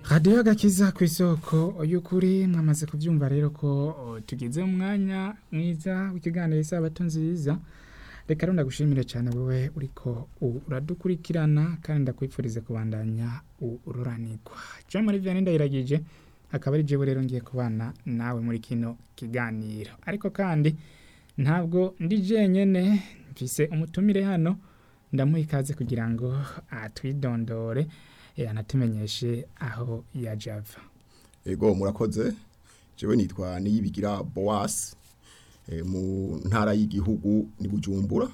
radiyo agakiza ku isoko y'ukuri mwamaze kubyumva rero ko o, tugeze mu mwanya mwiza w'ikiganiro isabato nziza reka rero ndagushimire cyane wowe uriko u- uradukurikirana kandi ndakwifuriza kubandanya ururanirwa jean marie vianney ndayiragije akaba ari jewe rero ngiye kubana nawe muri kino kiganiro ariko kandi ntabwo ndi jenyene mfise umutumire hano ndamuha ikaze kugira ngo atwidondore eh, anatumenyeshe aho yaje ava Ego murakoze jewe nitwa niyibigira Boas e, mu ntara y'igihugu ni Bujumbura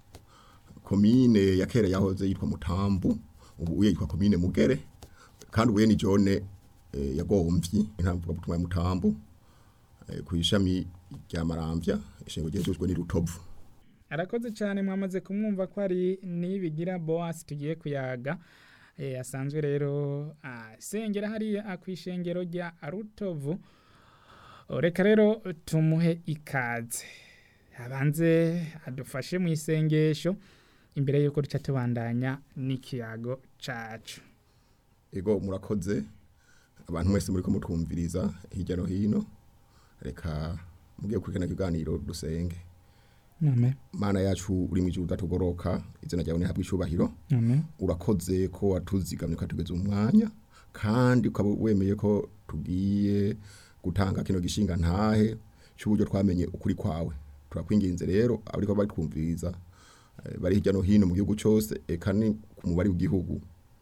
komine ya kera yahoze yitwa Mutambu ubu uye yitwa komine Mugere kandi ubuye ni jone e, yagomvyi intamvuga butumwa ya Mutambu e, ku ishami rya Maramvya ishingo ryejejwe ni Rutovu arakoze cyane mwamaze kumwumva ko ari nibigira boas tugiye kuyaga eh, asanzwe rero asengera hariya ku ishengero rya rutovu O, reka rero tumuhe ikaze abanze adufashe mu isengesho imbere y'uko duca tubandanya n'ikiyago cacu Ego murakoze abantu mwese muri ko mutwumviriza hirya no hino reka mugiye kurikana kiganiro dusenge amen mana yacu uri mu ijuru udatugoroka izina ryawe nihabwe icubahiro amen urakoze ko watuzigamye ukatugeza umwanya kandi ukaba wemeye ko tugiye gutanga kino gishinga ntahe cy'uburyo twamenye ukuri kwawe turakwinginze rero abariko bari twumviriza eh, bari hirya no hino mu gihugu cyose eka ni ku mubare w'igihugu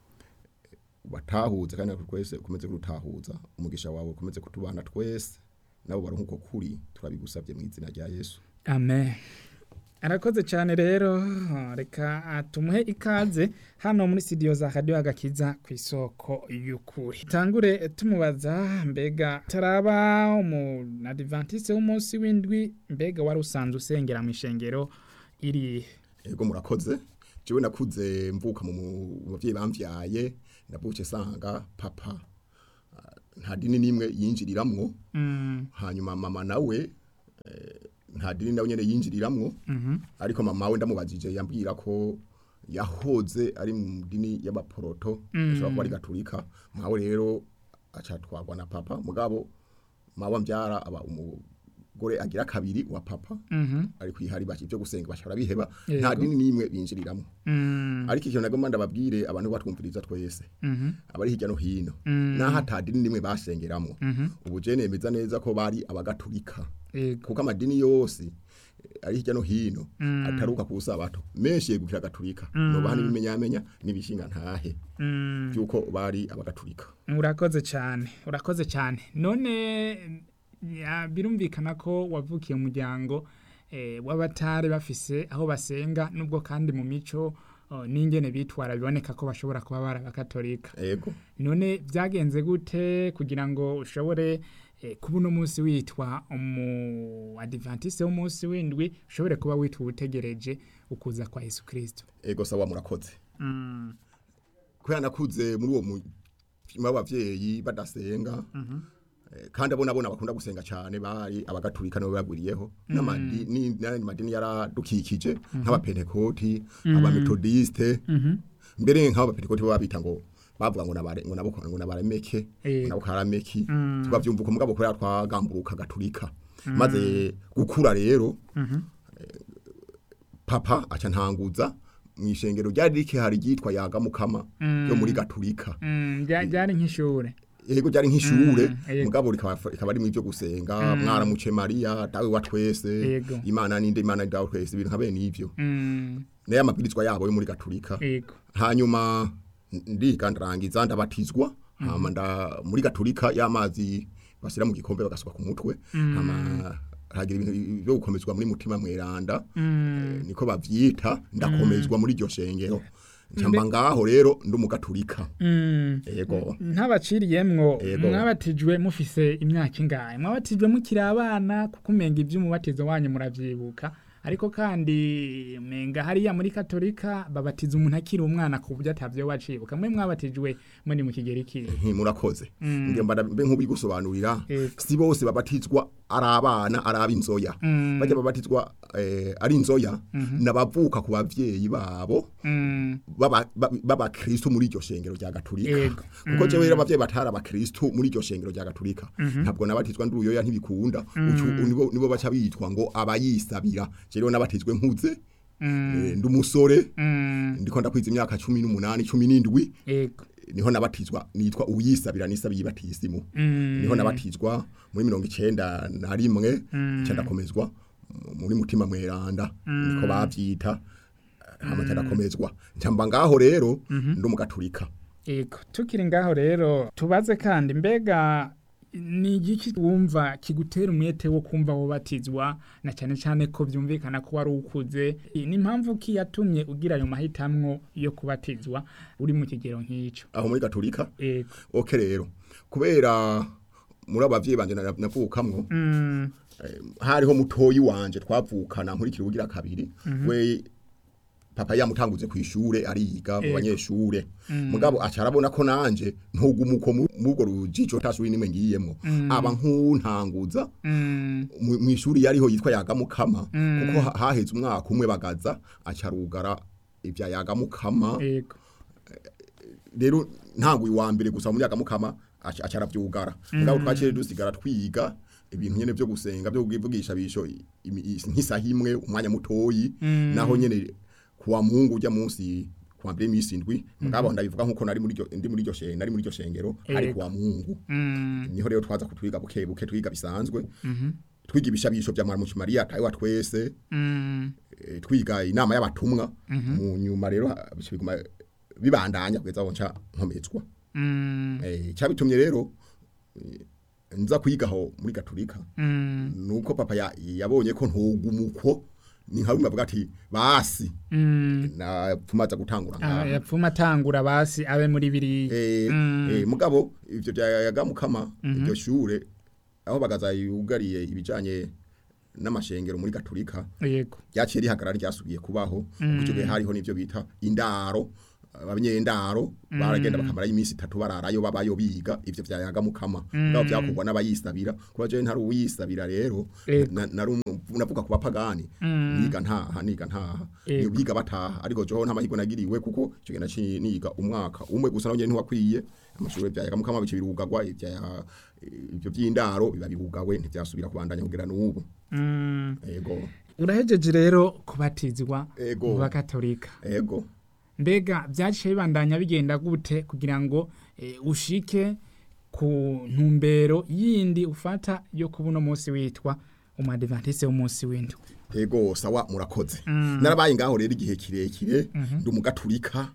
batahuze kandi natwe twese ukomeze kurutahuza umugisha wawe ukomeze kutubana twese nabo bari nk'uko kuri turabigusabye mu izina rya yesu amen arakoze cyane rero reka tumuhe ikaze hano muri studio za radio agakiza ku isoko y'ukuri tangure tumubaza mbega taraba umu adventiste w'umunsi w'indwi mbega wari usanzwe usengera mu ishengero iri Ego murakoze. Jewe nakuze mvuka mu mu bavyeyi bamvyaye ndabuke sanga papa ah, nta dini nimwe yinjiriramwo mm, hanyuma mama nawe eh, nta dini nawe nyene yinjiriramwo mhm, ariko mama we ndamubajije yambwira ko yahoze ari mu dini y'abaporoto Mm. ashobora kuba ari gaturika mawe rero acatwarwa na papa mugabo mawe mbyara aba umugore agira kabiri wa papa mhm, ari kwihari baki byo gusenga bashobora biheba Yego. nta dini nimwe binjiriramwo mm, ariko ikintu nagomba ndababwire abantu batwumviriza twese mhm, abari hirya no hino Mm. naho ata dini nimwe basengeramwo mhm, ubu je nemeza neza ko bari abagatulika yego, kuko amadini yose eh, ari hirya no hino Mm. ataruka ku sabato menshi yegukira gaturika nobaha n'ibimenyamenya n'ibishinga ntahe mm. byuko bari abagatulika urakoze cyane urakoze cyane none ya, birumvikana ko wavukiye umuryango eh, w'abatari bafise aho basenga nubwo kandi mu mico oh, n'ingene bitwara biboneka ko bashobora kuba bari abakatolika ego none byagenze gute kugira ngo ushobore eh, kuba uno munsi witwa umu adventiste w'umunsi w'indwi ushobore kuba witwa utegereje ukuza kwa yesu kirisito ego sawa murakoze mm. kubera nakuze muri uwo mutima w'abavyeyi badasenga eh, kandi abo nabona bakunda gusenga cyane bari abagatulika nibo bagwiriyeho n'amadini n'ayandi madini yaradukikije nk'abapentekoti abametodiste mbere nk'abapentekoti bo babita ngo bavuga ngo nabare ngo nabo ngo nabaremeke Eh. ngo nabo karameki tubavyumva ko mugabo kubera twagamburuka gaturika maze gukura rero eh, papa aca ntanguza mu ishengero ryari rikihari ryitwa yaga mukama yo muri gaturika Mm, bya- byari nk'ishure yego ryari nk'ishure Mm, yego. mugabo rikaba rikaba ari mu byo gusenga mwaramuce Maria dawe wa twese Yego. imana ninde imana dawe twese ibintu nkabe nivyo Mm, naye amabwirizwa yabo yo muri gaturika yego hanyuma ndiga ndarangiza ndabatizwa hama nda muri gaturika y'amazi basira mu gikombe bagasuka ku mutwe hama hagira ibintu byo gukomezwa muri mutima mweranda eh, niko bavyita ndakomezwa muri iryo shengero ncamba ngaho rero ndi umugaturika Mm. yego ntabaciriyemwo Yego. mwabatijwe mufise imyaka ingahe mwabatijwe mukiri abana kuko umenga iby'umubatizo wanyu muravyibuka ariko kandi menga hariya muri katolika babatiza umuntu akiri umwana ku buryo atavyo wacibuka mwe mwabatijwe muri mu kigero ikihe Nti, murakoze Mm. ngiye mbada mbe nk'ubigusobanurira Ego. si bose babatizwa ari abana ari ab'inzoya Mm. bajya babatizwa eh, ari inzoya nabavuka ku bavyeyi babo Mm, baba- ba- b'abakristo muri iryo shengero rya gatolika Ego. kuko jewe rero abavyeyi batari abakristo muri iryo shengero rya gatolika ntabwo nabatizwa ndi uruyoya ntibikunda Ucu- nibo nibo baca bitwa ngo abayisabira je rero nabatizwe nkuze mm, eh, ndi umusore mm, ndiko ndakwiza imyaka cumi n'umunani cumi n'indwi ego niho nabatizwa nitwa uyisabira nisabiye ibatisimu Mm, niho nabatizwa muri mirongo icenda na rimwe nca ndakomezwa mu- muri mutima mweranda niko bavyita hama nca ndakomezwa nca mba ngaho rero ndi umugaturika ego tukiri ngaho rero tubaze kandi mbega ni igiki wumva kigutera umwete wo kumva wobatizwa na cyane cyane ko byumvikana ko wari ukuze ni impamvu ki yatumye ugira ayo mahitamwo yo kubatizwa uri mu kigero nk'ico aho muri gaturika ego oke rero kubera muri abavyeyi banje na- navukamwo mm, eh, hariho mutoyi wanje twavukana nkurikira ugira kabiri we papa yamutanguze ku ishure ariga mu Ego. banyeshure mugabo acarabona ko nanje ntugumuko mubwo rujijo tasuri nimwe ngiyemwo aba nkuntanguza mm, mu mu ishuri yariho yitwa yagamukama kuko ha- haheze umwaka umwe bagaza acarugara ivya yagamukama ego rero ntanguye wa mbere gusa muri yagamukama aca- acaravyugara mugabo twaciye dusigara twiga ibintu nyene vyo gusenga vyo kuvugisha bisho imi- i- nk'isaha imwe umwanya mutoyi naho nyene kuwa mungu ujya munsi kuwa mbere imisi indwi mugabo ndabivuga nkuko nari muri iryo ndi muri iryo shengero nari muri iryo shengero ari Ego. kuwa mungu mm, niho rero twaza kutwiga buke buke twiga bisanzwe twiga ibishabisho vya mwarimu Maria tayo twese mm, eh, twiga inama y'abatumwa mu nyuma rero ha- bica biguma bibandanya kugeza aho nca nkomezwa mm, eh cyabitumye rero eh, nza kwigaho muri gaturika mm, nuko papa ya- yabonye ko ntugumuko ni nka bimwe bavuga ati basi mm. na tumaza gutangura Ah, ngaha yapfuma atangura basi abe muri biriya eh Mm. eh, mugabo ivyo byayagamukama iryo shure aho bagaza yugariye ibijanye n'amashengero muri gaturika yego ryaciye rihagarara ryasubiye kubaho kuko icyo gihe hariho n'ibyo bita indaro abanyendaro baragenda bakamara iminsi itatu bararayo babayo biga ivyo vyayaga mukama ngabo byakorwa n'abayisabira kuba je ntari uwisabira rero Ego. na- nari umu- navuga ku bapagani niga ntaha niga ntaha Ego. biga bataha ariko joho nta mahirwe nagiriwe kuko icyo gihe naciye niga umwaka umwe gusa nawe ntiwakwiye amashuri vyayaga mukama bice birugagwa ivya ivyo vy'indaro biba birugawe ntivyasubira kubandanya kugera n'ubu Mm. ego urahejeje rero kubatizwa Ego. mu bakatolika ego mbega byaciye bibandanya bigenda gute kugira ngo eh, ushike ku ntumbero yindi ufata yo kuba uno munsi witwa umadivantise w'umunsi w'indwi ego sawa murakoze narabaye ngaho rero igihe kirekire ndi umugaturika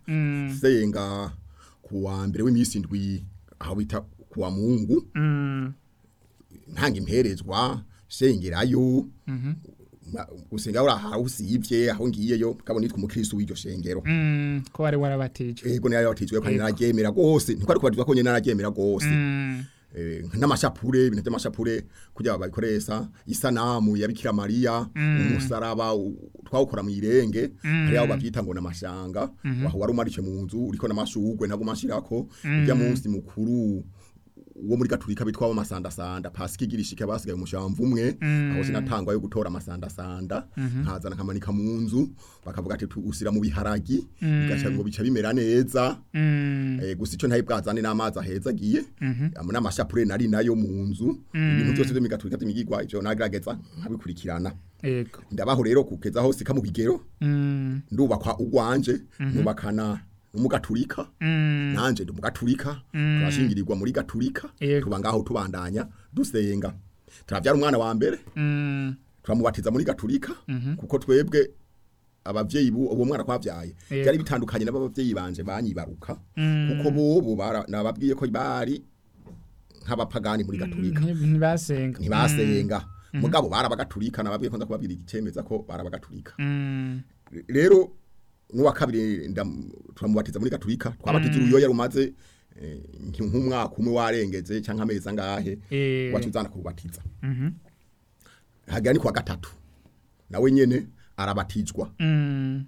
senga ku wa mbere w'iminsi indwi aho bita ku wa mungu Mm, ntanga imperezwa sengerayo ma- gusenga uri aho usivye aho ngiyeyo mugabo nitwa umukristo w'iryo shengero mm, ko wari warabatijwe ego niyo yabatizwe kandi nararyemera gose ntikwari kubatizwa ko nyene nararyemera gose Mm, eh, n'amashapure ibintu by'amashapure kugira babikoresha isanamu ya Bikira Maria umusaraba u- twawukora mu irenge hari aho bavyita ngo namashanga waho wari umarishe mu nzu uriko namashugwe ntago mashirako ujya munsi mukuru wo muri gaturika bitwa amasanda sanda pasika igirishike basigaye umushamvu umwe aho sinatangwa yo gutora amasanda sanda nkazana kamanika mu nzu bakavuga ati tu- usira mu biharagi bigaca ngo bica bimera neza mm, Eh, gusa icyo ntaye bwazane n'amazi aheza agiye amwe n'amashapure nari nayo mu nzu ibintu byose byo migaturika by'imigigwa ivyo nagerageza nkabikurikirana yego ndabaho rero kugeza aho sika mu bigero Mm, ndubakwa ugwanje nubakana n'umugaturika mm, nanje ndi umugaturika turashingirirwa muri gaturika Yego. tuba ngaho tubandanya dusenga turavyara umwana wa mbere mm, turamubatiza muri gaturika kuko twebwe abavyeyi bu uwo mwana kwavyaye Yego. byari bitandukanye n'abavyeyi banje banyibaruka kuko bobo bara- nababwiye ko bari nk'abapagani muri gaturika nti- ntibasenga ntibasenga mugabo barabagaturika nababwiye ko nza kubabwira igicemeza ko barabagaturika Mm, rero n'uwa kabiri ndam- turamubatiza muri gaturika twabatiza uruyoya rumaze eh, nki- nk'umwaka umwe warengeze canke amezi angahe eh, wacu uzana kubatiza mhm, hagira ni kwa gatatu nawe nyene arabatizwa Mm.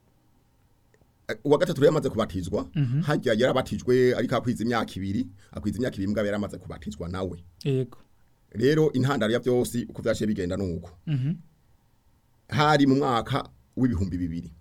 Eh, uwa gatatu rero yamaze kubatizwa hajya yarabatijwe ariko akwiza imyaka ibiri akwiza imyaka ibiri mbwa yaramaze kubatizwa nawe Yego. rero intandaro ya byose uko byaciye bigenda nuko Mhm. hari mu mwaka w'ibihumbi bibiri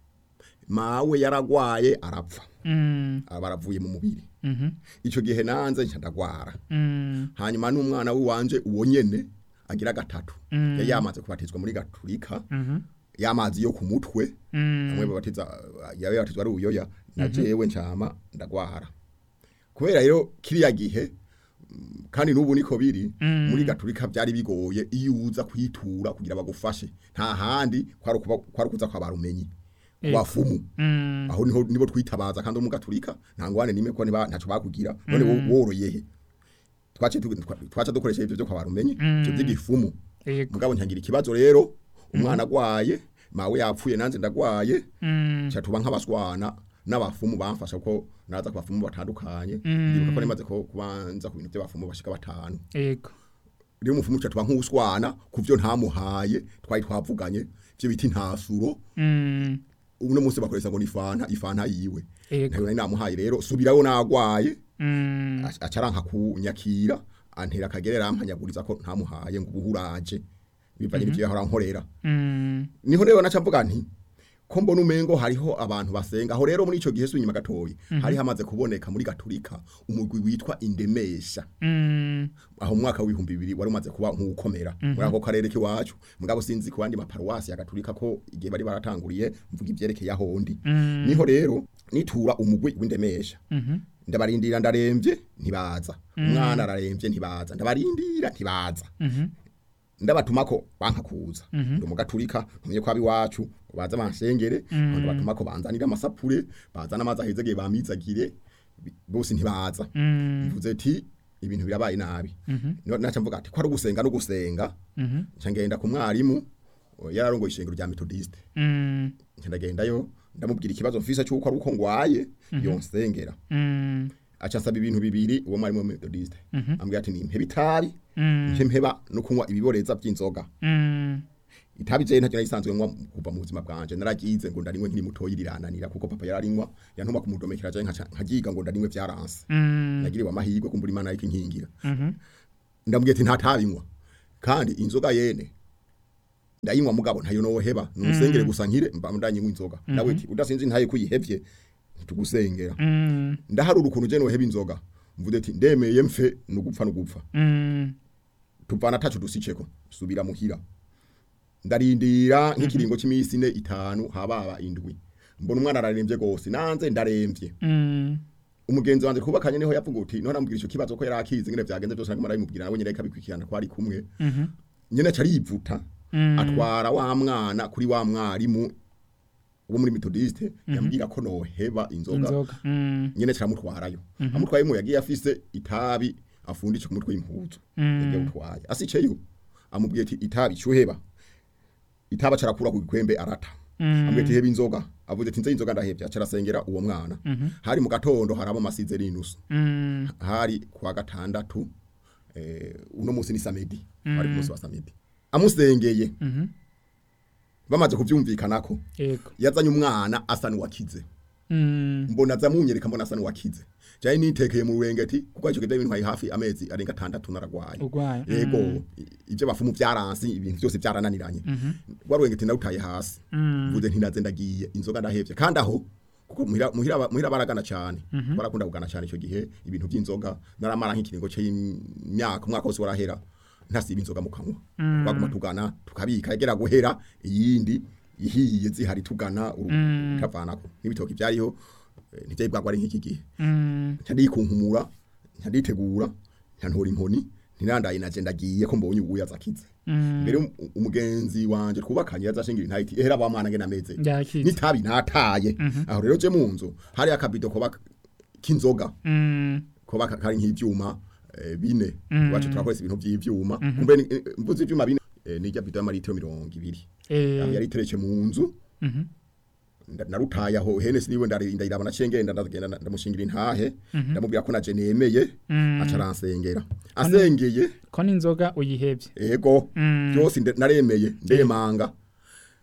mawe yaragwaye arapfa Mm. aba aravuye mu mubiri Mhm. icyo gihe nanze nca ndagwara Mm. hanyuma n'umwana w'iwanje uwo nyene agira gatatu Mm. yari yamaze kubatizwa muri gaturika Mhm. y'amazi yo ku mutwe Mm. bamwe babatiza yawe yabatizwa ari ubuyoya na jewe ncama ndagwara kubera rero kiriya gihe mm, kandi n'ubu niko biri Mm. muri gaturika byari bigoye iyo uza kwitura kugira bagufashe nta handi kwari ukuba- kwari ukuza kwa barumenyi Ego. wafumu Mm. aho niho nibo twitabaza kandi mu gaturika nta ngwane nimwe ko niba ntaco bakugira none wo- woroye he twace tu- twa- twaca dukoresha ivyo byo kwa barumenyi ivyo by'igifumu Yego. mugabo ntangira ikibazo rero umwana agwaye mawe yapfuye nanze ndagwaye Mm. cha tuba nk'abaswana n'abafumu bamfasha ko naza ku bafumu batandukanye Mm. ndibuka ko nimaze ko kubanza ku bintu by'abafumu bashika batanu Yego. rero umufumu cha tuba nk'uswana ku byo ntamuhaye twari twavuganye byo biti ntasuro Mm. uno munsi bakoresha ngo ni fanta ifanta yiwe Yego. ntayo nari namuhaye rero subirayo nagwaye Mm. aca- acaranka kunyakira antera akagerera ampanyaguriza ko ntamuhaye ngo ubuhuraje bivanye n'ivyo yahora nkorera Mm. niho rero naca mvuga nti ko mbona umengo hariho abantu basenga aho rero muri ico gihe sunyuma gatoyi hari hamaze kuboneka muri gaturika umugwi witwa indemesha Mm. aho mu mwaka w'ibihumbi bibiri wari umaze kuba nk'ukomera muri ako karere k'iwacu mugabo sinzi ku bandi maparuwasi ya gaturika ko igihe bari baratanguriye mvuga ivyerekeye ahondi Mm. niho rero nitura umugwi w'indemesha Mhm. ndabarindira ndaremvye ntibaza umwana araremvye ntibaza ndabarindira ntibaza Mhm. ndabatumako banka kuza Mhm. ndi umugaturika ntumye kwaba iwacu baza bansengere Mm. ndabatumako banzanira amasapure bazana amazi ahezegeye bamizagire bi- bose ntibaza Mm. mvuze ati ibintu birabaye nabi Mhm. No- naca mvuga ati ko ari ugusenga no gusenga Mhm. nca ngenda ku mwarimu o, yararongoye ishengero rya metodiste Mm. nca ndagendayo ndamubwira ikibazo mfise cy'uko ari uko ngwaye yonsengera Mm. aca nsaba ibintu bibiri uwo mwarimu wa metodiste Mhm. ambwira ati nimpeba itabi Mm. nce mpeba no kunywa ibiboreza by'inzoga Mm. itabi je ntacyo nayisanzwe nywa kuva mu buzima bwanje naragize ngo ndarinywe nkiri mutoyi rirananira kuko papa yararinywa yantuma kumudomekera je nkaca- nkagiga ngo ndarinywe vyaranse Mm. nagiriwe amahirwe kumbura imana ariko inkingira Mhm. ndambwiye ati nta tabinywa kandi inzoga yene ndayinywa mugabo ntayo noheba nusengere gusa nkire mba ndanyinywa inzoga nawe ati udasinzi ntaye kuyihevye tugusengera Mm. ndaharura ukuntu je noheba inzoga mvuze ati ndemeye mfe nugupfa nugupfa Mm. tuvana tacu dusiceko subira muhira ndarindira nk'ikiringo c'imisi ine itanu hababa indwi mbona umwana araremvye gose nanze ndaremvye Mm. umugenzi wanje kubakanye niho yavuga uti none ambwira ico kibazo ko yarakizi ngene vyagenze byose naguma ndabimubwira nawe nyene kabikwikirana ko ari kumwe Mhm. nyene carivuta Mm. atwara wa mwana kuri wa mwarimu wo muri metodiste yambwira ko noheba inzoga Inzoga. Mm. nyene caramutwarayo amutwayemo yagiye afise itabi afundisha ku mutwe w'impuzu Mm. yagiye utwaye asiceyo amubwiye ati itabi cyuheba itaba carakura ku gikwembe arata Mm. amubwiye ati heba inzoga avuze ati nze inzoga ndahevye acarasengera uwo mwana hari mu gatondo harabo masize rinusu Mm. hari kwa gatandatu eh, uno musi ni samedi hari ku musi wa samedi amusengeye Mhm. bamaze kuvyumvikanako Yego. yazanye umwana asa n'uwakize Mm. mbona zamunyereka mbona asa n'uwakize jaye nitekeye mu rurengeti kuko ico kidebe ntwaye hafi amezi arenga atandatu naragwaye Urwaye. yego Mm. i- ivyo bafumu vyaransi ibintu byose vyarananiranye Mhm. rwa rurengeti narutaye hasi Mm. mvuze ntinaze ndagiye inzoga ndahevye kandi aho kuko muhira muhira muhira baragana cyane barakunda kugana cyane ico gihe ibintu by'inzoga naramara nk'ikiringo c'imyaka umwaka wose warahera ntasiba inzoga mu kanwa Mm. baguma tugana tukabika yagera guhera iyindi ihiye zihari tugana uru- Mm. utavanako n'ibitoki byariho eh, ntivyari bwagwa ari nk'iki gihe Mm. ntandikunkumura ntanditegura ntantora inkoni ntirandaye naje ndagiye ko mbonye ubuya zakize Mm. mbere um- umugenzi wanje twubakanye yazashingira intayiti ehera ba mwana ngena meze Yakize. nitabi nataye aho rero je mu nzu hari akabido koba k'inzoga Mm. koba ka- kari nk'ivyuma eh, bine Mm. wacu turakoresha ibintu vy'ivyuma kumbe ni- eh, mvuze ivyuma bine eh, nirya bido y'amaritiro mirongo ibiri Eh. yari iteretse mu nzu Mhm. nda- narutaye aho hene siniwe ndari- ndayiraba naciye ngenda ndagenda nda- ndamushingira intahe ndamubwira ko naje nemeye Mm. aca aransengera asengeye Ko n'inzoga uyihevye. ego Mm. byose nde- naremeye ndemanga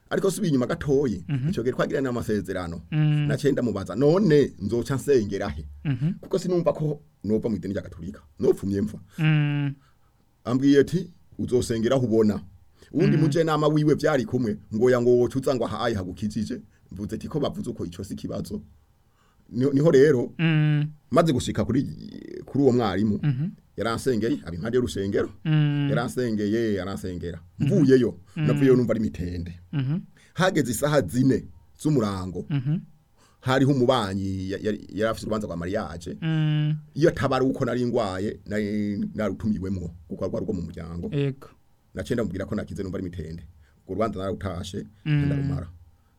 ariko subiye inyuma gatoyi ico gihe twagiranye amasezerano Mm. naciye ndamubaza none nzoca nsengera he Mhm. kuko sinumva ko nova mu idini rya gatolika nopfumye mfa Mm. ambwiye ati uzosengera aho ubona uwundi muje nama wiwe vyari kumwe ngo ya ngo wocuza ngo ahaye hagukijije mvuze ati ko bavuze uko ico si kibazo niho niho rero Mm. maze gushika kuri kuri uwo mwarimu Mhm. yaransengeye aba impande y'urusengero Mm. yaransengeye yaransengera mvuyeyo navuyeyo numva ari mitende Mhm. hageze isaha zine z'umurango Mhm. hariho umubanyi ya- yari yari afite urubanza rwa mariage Mm. iyo tabari uko nari ngwaye nari narutumiwemwo kuko rwari rwo mu muryango Ego. naciye ndamubwira ko nakize numva ari mitende urwo rubanza nararutashe Mm. ndarumara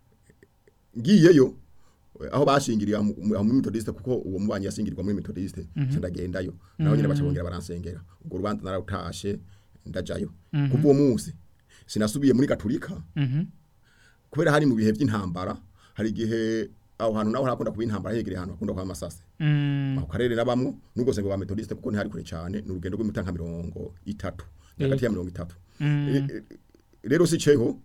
ngiyeyo aho bashingiriye mu mu- muri metodiste kuko uwo mubanyi yashingirirwa muri metodiste mm ndagendayo naho nyine baca bongera baransengera urwo rubanza nararutashe ndajayo kuva uwo munsi sinasubiye muri gatulika Mhm. kubera hari mu bihe by'intambara hari igihe aho hantu naho harakunda kuba intambara hegereye ahantu hakunda kuba amasase Mm. ako karere nabamwo nubwo sengo ba metodiste kuko ntihari kure cyane ni urugendo rw'imita nka mirongo itatu hagati ya mirongo itatu Mm. E- e- rero si ceho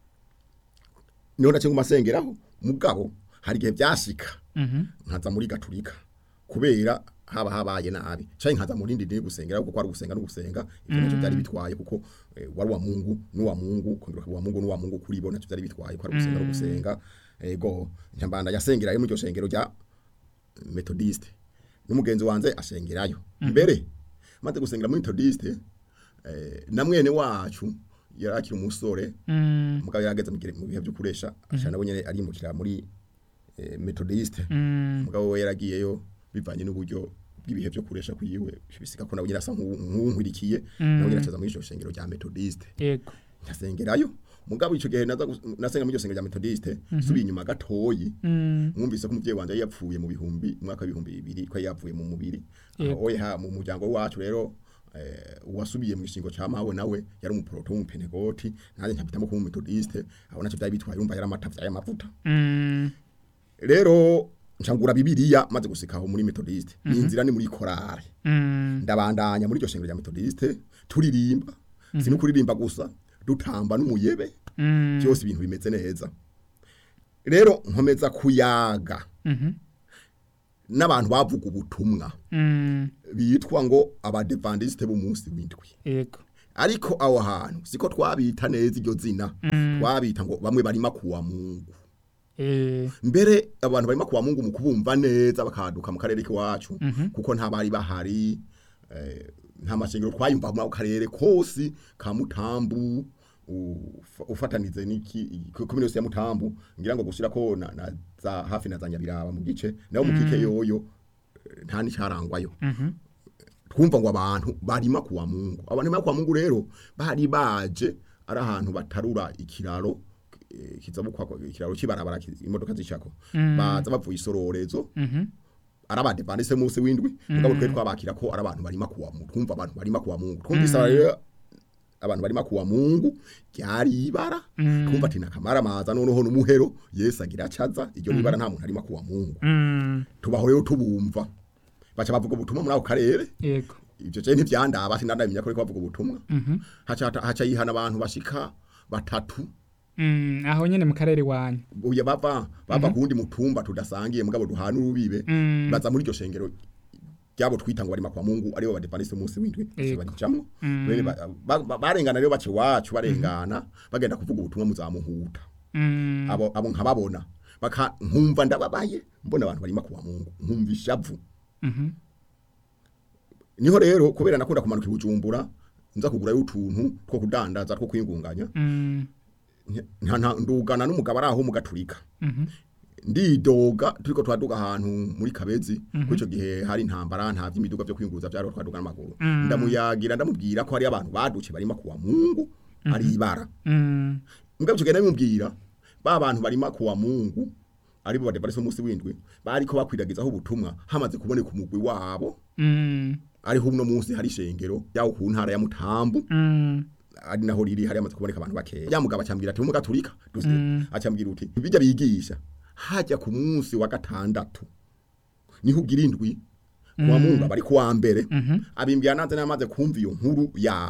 niho nace ngumasengeraho mugabo hari igihe byashika Mhm. nkaza muri gatulika kubera haba habaye nabi cyane nkaza muri ndindi gusengera kuko ari gusenga no gusenga ibyo nacyo byari bitwaye kuko eh, wari wa Mungu n'uwa Mungu kongera wa Mungu n'uwa Mungu kuri bo nacyo byari bitwaye ko ari gusenga no gusenga ego nyambanda yasengera mu iryo shengero rya metodiste n'umugenzi wanze ashengerayo mbere maze gusengera muri metodiste eh, na mwene wacu yarakira umusore Mm. mugabo yarageze mu gihe- mu bihe byo kuresha ashana nabo nyene arimukira muri eh, metodiste Mm. mugabo we yaragiyeyo bivanye n'uburyo bw'ibihe byo kuresha kuyiwe bisika ko nawe nyine asa nk'uwu- nk'uwunkwirikiye nawe nyine acaza muri iryo shengero rya metodiste Ego. nkasengerayo mugabo ico gihe naza gus- nasenga muri iryo shengero rya metodiste subiye inyuma gatoyi Mm. mwumvise ko umuvyeyi wanje yari yapfuye mu bihumbi mu mwaka w'ibihumbi bibiri ko yari yapfuye mu mubiri Yego. aho ha mu muryango wacu rero eh, uwasubiye mu gishingo ca mawe nawe yari umuproto w'umupenegoti nanjye nkabitamo kuba umumetodiste aho nacyo byari bitwaye urumva yari amatavya y'amavuta Mm. rero ncangura bibiliya maze gusika aho muri metodiste ni inzira ni muri korale Mm. ndabandanya muri iryo shengero rya metodiste turirimba si no kuririmba gusa dutamba n'umuyebe Mm. byose ibintu bimeze neza rero nkomeza kuyaga Mhm. n'abantu bavuga ubutumwa Mm. bitwa ngo abadevandiste b'umunsi w'indwi Ego. ariko aho hantu siko twabita neza iryo zina twabita ngo bamwe barima kuwa mungu Eh. mbere abantu barimo kuwa mungu mu kubumva neza bakaduka mu karere k'iwacu kuko nta bari bahari eh, nta mashengero twayumva mu karere kose ka mutambu ufa- ufatanize n'iki komine yose ya mutambu ngira ngo gushira ko na, na za hafi na za nyabiraba mu gice naho mu kike yoyo eh, nta n'icarangwayo Mhm. twumva ngo abantu barima kuwa mungu abantu barima kuwa mungu rero bari baje ari ahantu batarura ikiraro eh, kizabukwa ikiraro kibarabara ki- imodoka zicako baza bavuye isororezo Mhm. ari abadepandise munsi w'indwi mugabo twe twabakira ko ari abantu barima kuwa mungu twumva abantu barima kuwa mungu twumvise rero abantu barima kuwa mungu ryari ibara twumva ati nakamara maza noneho n'umuhero yesu agira acaza iryo nibara nta muntu arima kuwa mungu Mm. tubaho rero tubumva baca bavuga ubutumwa muri ako karere Ego. ibyo je ntivyandaba sinandamenya ko ariko bavuga ubutumwa Mhm. haca haca yihana abantu bashika batatu Mm. Aho nyene mu karere wanyu. uya bava bava kundi mutumba tudasangiye mugabo duhana urubibe Mm. baza muri iryo shengero ryabo twita ngo bari kwa Mungu aribo badepandise umunsi w'indwi Yego. barijamwo Mm. Bene ba- ba- ba- barengana rero bace wacu barengana bagenda kuvuga ubutumwa muzamuhuta Mm. abo abo nkababona baka nkumva ndababaye mbona abantu barima kuwa Mungu nkumva ishavu Mhm. niho rero kubera nakunda kumanuka i Bujumbura nza kugurayo utuntu two kudandaza two kwingunganya Mm. nta nta ndugana n'umugabo ari aho mu gaturika Mhm. ndidoga turiko twaduga ahantu muri kabezi kuko ico gihe hari intambara nta vy'imiduga vyo kwinguruza vyari twaduga n'amaguru Mm. ndamuyagira ndamubwira ko hari abantu baduce barima kuwa mungu ari ibara Mm. mugabo ico gihe ndamubwira ba bantu barima kuwa mungu aribo badeparese umunsi w'indwi bariko bakwiragizaho ubutumwa hamaze kuboneka umugwi wabo Mm. ariho uno munsi hari ishengero yaho ku ntara ya mutambu Mm. ari naho riri hari amaze kuboneka abantu bakeya ya mugabo acambwira ati mu gaturika duse Mm. acambwira uti bijya bigisha hajya ku munsi wa gatandatu niho ugira indwi kuwa mungu bari kuwa mbere Mhm. abimbya nanze namaze kumva iyo nkuru yabo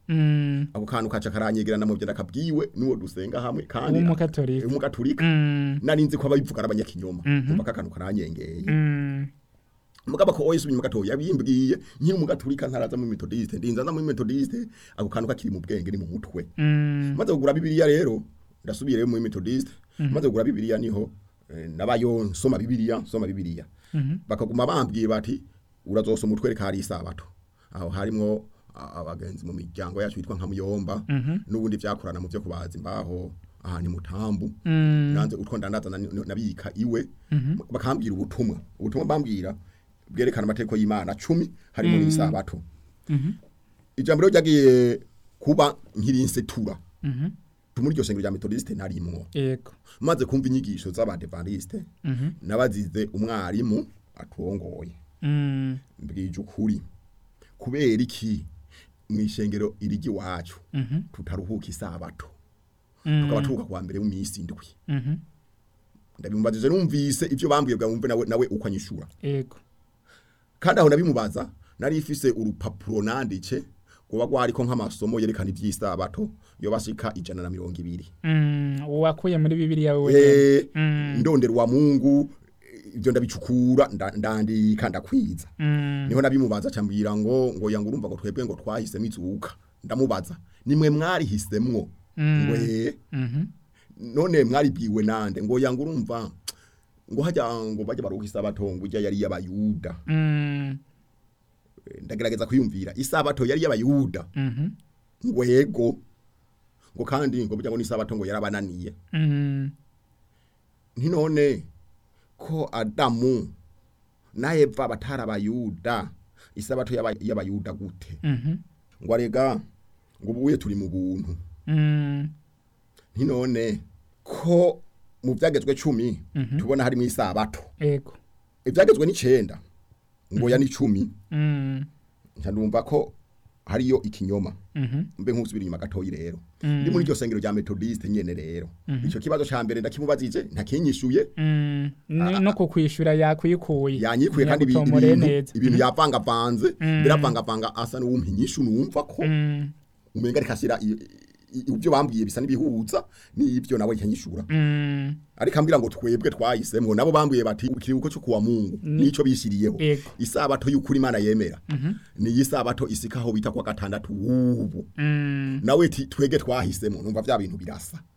Mm. ako kantu kaca karanyegerana mu byo nakabwiwe n'uwo dusenga hamwe kandi W'umugatolika. umugatolika Mm. nari nzi ko ababivuga ari abanyakinyoma Mhm. umva akantu karanyengeye Mm. mugabo ko oyesu inyuma gatoya yabimbwiye nkiri umugatolika ntaraza muri metodiste ndinza nza muri metodiste ako kantu kakiri mu bwenge ni mu mutwe Mm. maze kugura bibiliya rero ndasubire muri metodiste maze kugura bibiliya niho eh, nabayo nsoma bibiliya nsoma bibiliya Mhm. bakaguma bambwiye bati urazosoma utwereka hari isabato aho harimwo a- abagenzi mu miryango yacu yitwa nka muyomba Mhm. n'ubundi vyakorana mu vyo kubaza imbaho aha ni mutambu Mm. nanze utwo ndandaza nani- nabika iwe Mhm. bakambwira ubutumwa ubutumwa bambwira bwerekana amategeko y'imana cumi harimo n'isabato Mhm. ijambo rero ryagiye kuba nkirinsetura Mhm. muri iryo shengero rya metodiste narimwo Yego. maze kumva inyigisho z'abadevantiste Mhm. nabazize umwarimu aturongoye Mm. mbwije ukuri kubera iki mu ishengero irigi wacu Mhm. tutaruhuka isabato Mm. tukaba turuhuka kuwa mbere w'imisi indwi Mhm. ndabimubaze numvise ivyo bambwiye bwa wumve nawe nawe uko anyishura Yego. kandi aho nabimubaza nari ifise urupapuro nandike kuba rwariko nk'amasomo yerekana ivy'isabato yo bashika ijana na mirongo ibiri Mm. Wakuye muri Bibiliya wewe. Eh, Mm. ndondera wa mungu ivyo ndabicukura nda- ndandika ndakwiza Mm. niho nabimubaza cambwira ngo ngo yanga urumva ngo twebwe ngo twahisemo izuka ndamubaza nimwe mwarihisemwo Mm. ngo eh Mhm. none mwaribwiwe nande ngo yanga urumva ngo hajya ngo bajya baruha isabato ngo ijya yari y'abayuda Mm. Eh, ndagerageza kwiyumvira isabato yari y'abayuda Mhm. ngo yego ngo kandi ngo burya ngo n'isabato ngo yarabananiye Mm. nti none ko adamu na eva batari abayuda isabato y'aba- y'abayuda gute Mhm. ngo arega ngo ubuye turi mu buntu Mm. nti none ko mu byagezwe cumi Mhm. tubona harimo isabato Yego. ibyagezwe n'icenda ngo ya n'icumi Mm. nca ndumva ko hariyo ikinyoma Mhm. mbe nk'usubira inyuma gatoyi rero Mm. ndi muri iryo sengero rya metodiste nyene rero ico kibazo ca mbere ndakimubazije ntakinyishuye Mm. Ni- no kukwishura yakwikuye yanyikuye kandi ibi- Yagutomoreye ibintu neza ibintu yavangavanze Mm. biravangavanga asa n'uwumpa inyishu numva ko Mm. umenga rikashira ibyo bambwiye bisa n'ibihuza n'ibyo nawe nkanyishura Mm. ariko ambwira ngo twebwe twahisemwo nabo bambwiye bati ikiruhuko cyo kuwa mungu nico bishiriyeho Yego. isabato y'ukuri imana yemera Mhm. ni isabato isikaho bita kwa gatandatu ubu Mm. nawe ti twege twahisemo numva vya bintu birasa